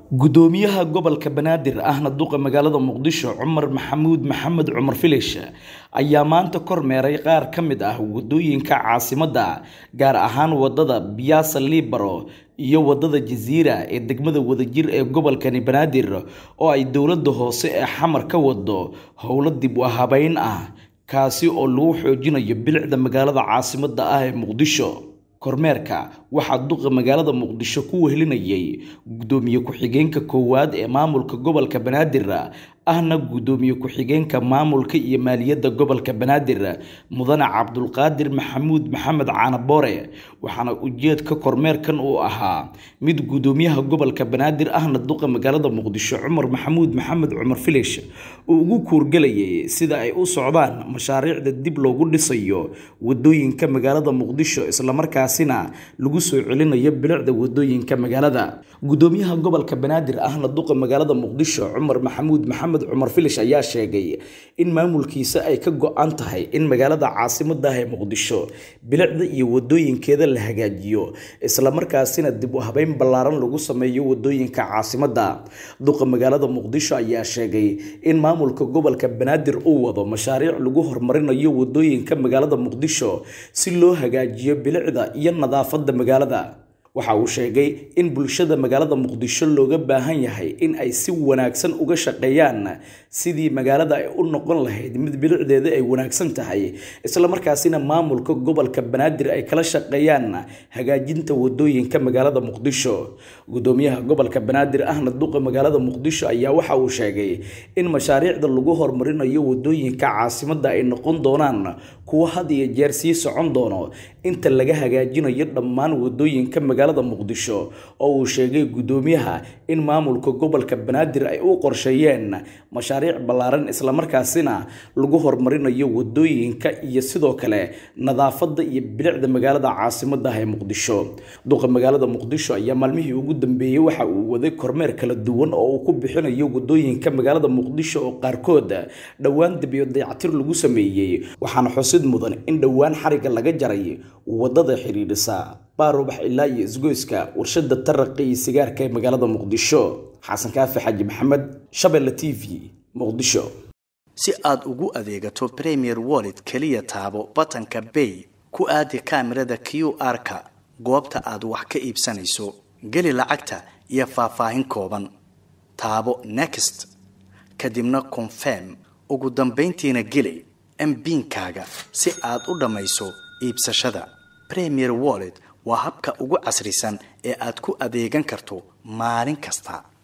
gudoomiyaha gobolka banaadir ahna duqa magaalada muqdisho cumar maxamuud maxamed cumar filish ayaa maanta kormeeray qaar ka mid ah wadooyinka caasimadda gaar ahaan wadada biyaasa liibaro iyo wadada jasiira ee degmada wadajir ee gobolkani banaadir oo ay dowladda hoose ee xamar ka wado howlo dib u habeyn ah kaasi oo lagu xoojinayo bilicda magaalada caasimadda ah ee muqdisho kormeerka waxaa duqa magaalada muqdisho ku wehelinayay gudoomiye ku-xigeenka koowaad ee maamulka gobolka banaadir ahna gudoomiye ku-xigeenka maamulka iyo maaliyadda gobolka banaadir mudane cabdulqaadir maxamuud maxamed caanaboore waxaana ujeedka kormeerkan uu ahaa mid gudoomiyaha gobolka banaadir ahna duqa magaalada muqdisho cumar maxamuud maxamed cumar filish uu ugu kuurgelayay sida ay u socdaan mashaariicda dib loogu dhisayo wadooyinka magaalada muqdisho islamarkaasina lagu soo celinayo bilicda wadooyinka magaalada gudoomiyaha gobolka banaadir ahna duqa magaalada muqdisho cumar maxamuud maxamed cumar filish ayaa sheegay in maamulkiisa ay ka go-an tahay in magaalada caasimadda ah ee muqdisho bilicda iyo wadooyinkeeda la hagaajiyo islamarkaasina dib u habeyn ballaaran lagu sameeyo wadooyinka caasimadda duqa magaalada muqdisho ayaa sheegay in maamulka gobolka banaadir uu wado mashaariic lagu horumarinayo wadooyinka magaalada muqdisho si loo hagaajiyo bilicda iyo nadaafadda magaalada waxa uu sheegay in bulshada magaalada muqdisho looga baahan yahay in ay si wanaagsan uga shaqeeyaan sidii magaalada ay u noqon lahayd mid bilicdeeda ay wanaagsan tahay islamarkaasina maamulka gobolka banaadir ay kala shaqeeyaan hagaajinta wadooyinka magaalada muqdisho gudoomiyaha gobolka banaadir ahna duqa magaalada muqdisho ayaa waxa uu sheegay in mashaariicda lagu horumarinayo wadooyinka caasimadda ay noqon doonaan kuwo had iyo jeer sii socon doono inta laga hagaajinayo dhammaan wadooyinka magaalada muqdisho oo uu sheegay gudoomiyaha in maamulka gobolka banaadir ay u qorsheeyeen mashaariic ballaaran islamarkaasina lagu horumarinayo wadooyinka iyo sidoo kale nadaafadda iyo bilicda magaalada caasimadda ah ee muqdisho duqa magaalada muqdisho ayaa maalmihii ugu dambeeyey waxa uu waday kormeer kala duwan oo uu ku bixinayo wadooyinka magaalada muqdisho oo qaarkood dhowaan dabiyo dayactir lagu sameeyey waxaana xusid mudan in dhowaan xariga laga jaray wadada xidhiidhisa baarubax ilaa iyo isgoyska warshada taraqa iyo sigaarka ee magaalada muqdisho xasan kaafi xaji maxamed shabeelle t v muqdisho si aad ugu adeegato premier wallet keliya taabo batanka bay ku aadi kaamirada q r-ka goobta aad wax ka iibsanayso geli lacagta iyo faahfaahin kooban taabo next kadibna confirm ugu dambayntiina geli mbiinkaaga si aad u dhammayso iibsashada premier wallet waa habka ugu casrisan ee aad ku adeegan karto maalin kasta